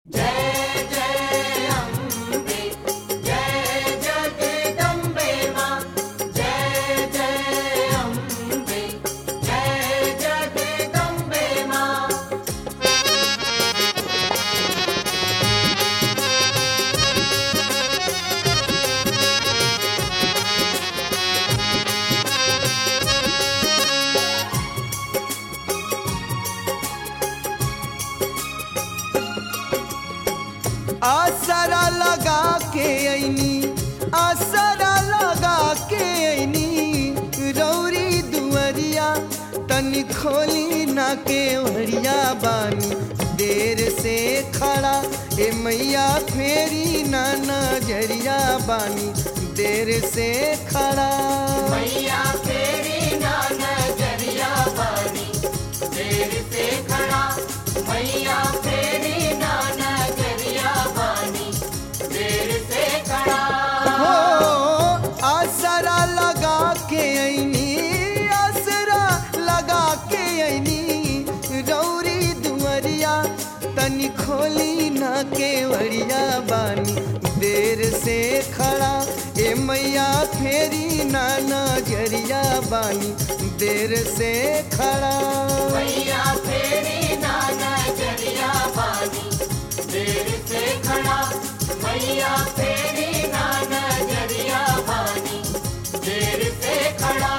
आसरा लगा के ऐनी आसरा लगा के ऐनी रौरी दुअरिया तनी खोली ना के ओहरिया बानी देर से खड़ा ए मैया फेरी ना नजरिया बानी देर से खड़ा मैया फेरी ना नजरिया बानी देर से खड़ा मैया फेरी ना नजरिया बानी देर से खड़ा हो आसरा लगा के ऐनी आसरा लगा के ऐनी रौरी दुअरिया तनी खोली ना के वरिया बानी देर से खड़ा ए मैया फेरी ना नजरिया बानी देर से खड़ा मैया फेरी ना नजरिया बानी देर से खड़ा मैया फेरी ना नजरिया बानी देर से खड़ा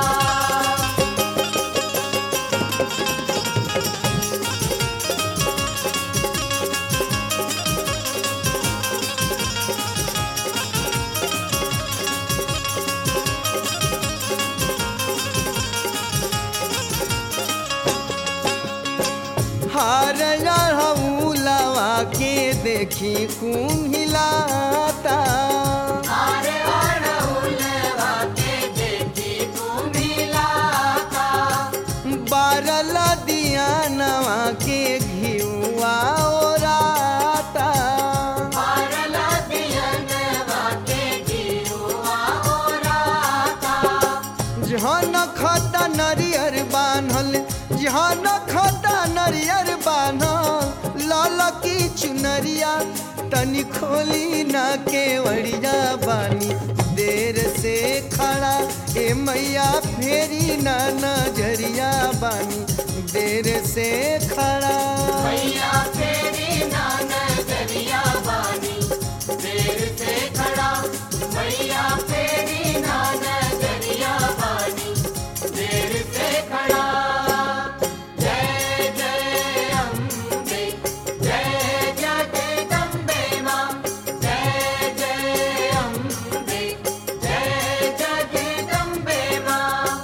हार हऊलवा के देखी कुम्हिलाता आरे अड़हुलवा के देखी कुम्हिलाता बारल दिया नवा के घिउआ ओराता पारला दियनवा के जीवा ओराता जहन खता नरियर बान्हल जहन खता नरियर बान्हल लाल की चुनरिया तनी खोली ना के वड़िया बानी देर से खड़ा ए मैया फेरी ना नजरिया बानी देर से खड़ा मैया फेरी ना नजरिया बानी देर से खड़ा मैया फेरी ना नजरिया बानी देर से खड़ा जय जय अम्बे जय जगदम्बे मां जय जय अम्बे जय जगदम्बे मां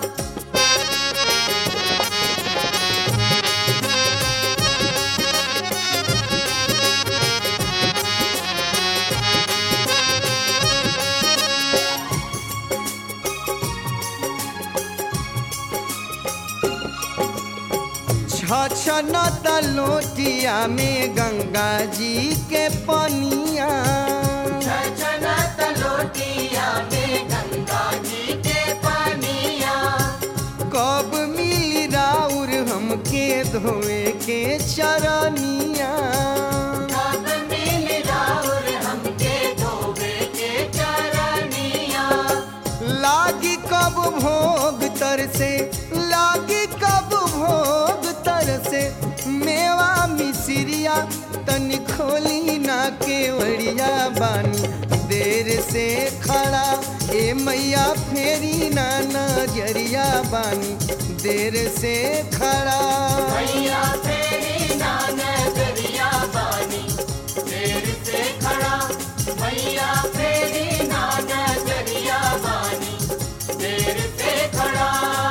छछन लोटिया में गंगा जी के पनिया छछनत लोटिया में गंगा जी के पानिया कब मिली राउर हमके धोए के चरनिया कब मिल राउर हमके धोबे के चरनिया लागी कब भोग तर से लागी कब भोग तर से मेवा मिसिरिया तनी खोली ना के वड़िया बानी देर से खड़ा ए मैया फेरी ना नजरिया बानी देर से खड़ा मैया फेरी ना नजरिया बानी देर से खड़ा मैया फेरी ना नजरिया बानी देर से खड़ा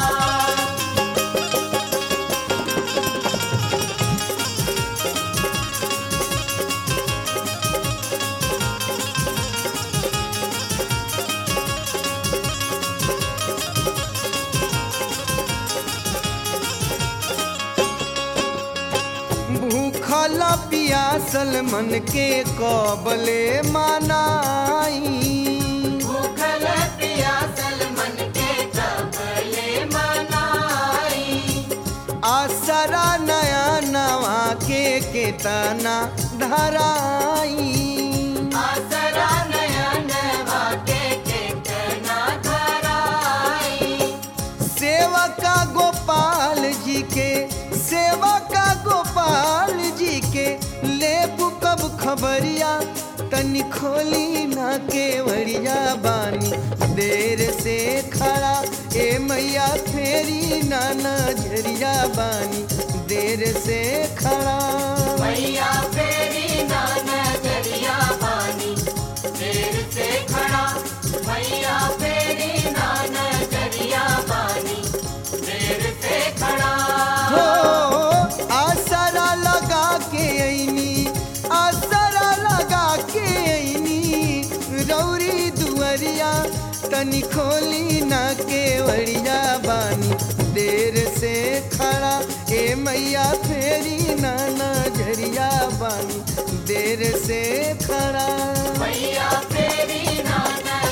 भूखल पियासल मन के कबले मनाई भूखल प्यासल मन के कबले मनाई आसरा नया नवा के केतना धराई आसरा नयन वाके केतना धराई सेवका गोपाल जी के सेवका गोपाल जी के लेबू कब खबरिया तनी खोली ना केवड़िया बानी देर से खड़ा ए मैया फेरी ना नजरिया बानी देर से खड़ा मैया फेरी ना नजरिया बानी देर से खड़ा मैया फेरी ना नजरिया बानी देर से खड़ा हो आसरा लगा के ऐनी आसरा लगा के ऐनी रौरी दुअरिया तनी खोली ना केवड़िया बानी देर से खड़ा ए मैया फेरी ना नजरिया बानी देर से खड़ा मैया फेरी ना